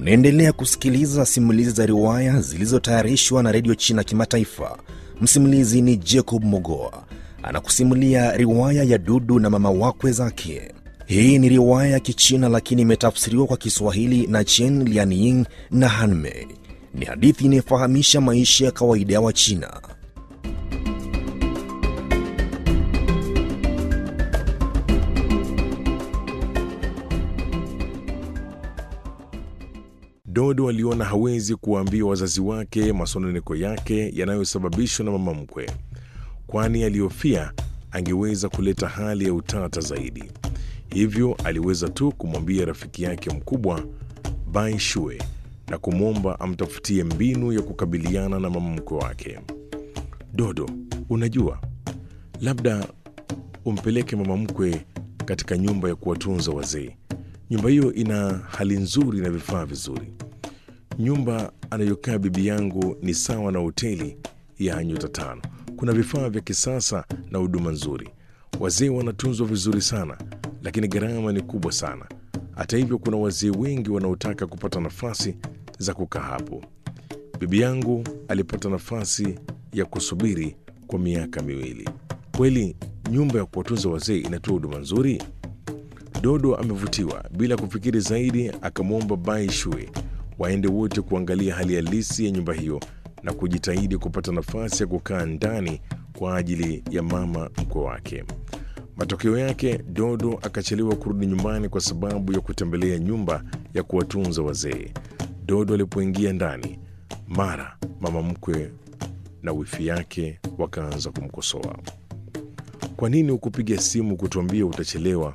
Unaendelea kusikiliza simulizi za riwaya zilizotayarishwa na redio China Kimataifa. Msimulizi ni Jacob Mogoa anakusimulia riwaya ya Dudu na mama wakwe zake. Hii ni riwaya ya Kichina lakini imetafsiriwa kwa Kiswahili na Chen Lianying na Hanmei. Ni hadithi inayofahamisha maisha ya kawaida ya Wachina. Dodo aliona hawezi kuwaambia wazazi wake masononeko yake yanayosababishwa na mama mkwe, kwani alihofia angeweza kuleta hali ya utata zaidi. Hivyo aliweza tu kumwambia rafiki yake mkubwa Bai Shue na kumwomba amtafutie mbinu ya kukabiliana na mama mkwe wake. Dodo, unajua, labda umpeleke mama mkwe katika nyumba ya kuwatunza wazee. Nyumba hiyo ina hali nzuri na vifaa vizuri. Nyumba anayokaa bibi yangu ni sawa na hoteli ya nyota tano. Kuna vifaa vya kisasa na huduma nzuri. Wazee wanatunzwa vizuri sana, lakini gharama ni kubwa sana. Hata hivyo, kuna wazee wengi wanaotaka kupata nafasi za kukaa hapo. Bibi yangu alipata nafasi ya kusubiri kwa miaka miwili. Kweli nyumba ya kuwatunza wazee inatoa huduma nzuri? Dodo amevutiwa. Bila kufikiri zaidi, akamwomba Bai Shue waende wote kuangalia hali halisi ya nyumba hiyo na kujitahidi kupata nafasi ya kukaa ndani kwa ajili ya mama mkwe wake. Matokeo yake, Dodo akachelewa kurudi nyumbani kwa sababu ya kutembelea nyumba ya kuwatunza wazee. Dodo alipoingia ndani, mara mama mkwe na wifi yake wakaanza kumkosoa. Kwa nini hukupiga simu kutuambia utachelewa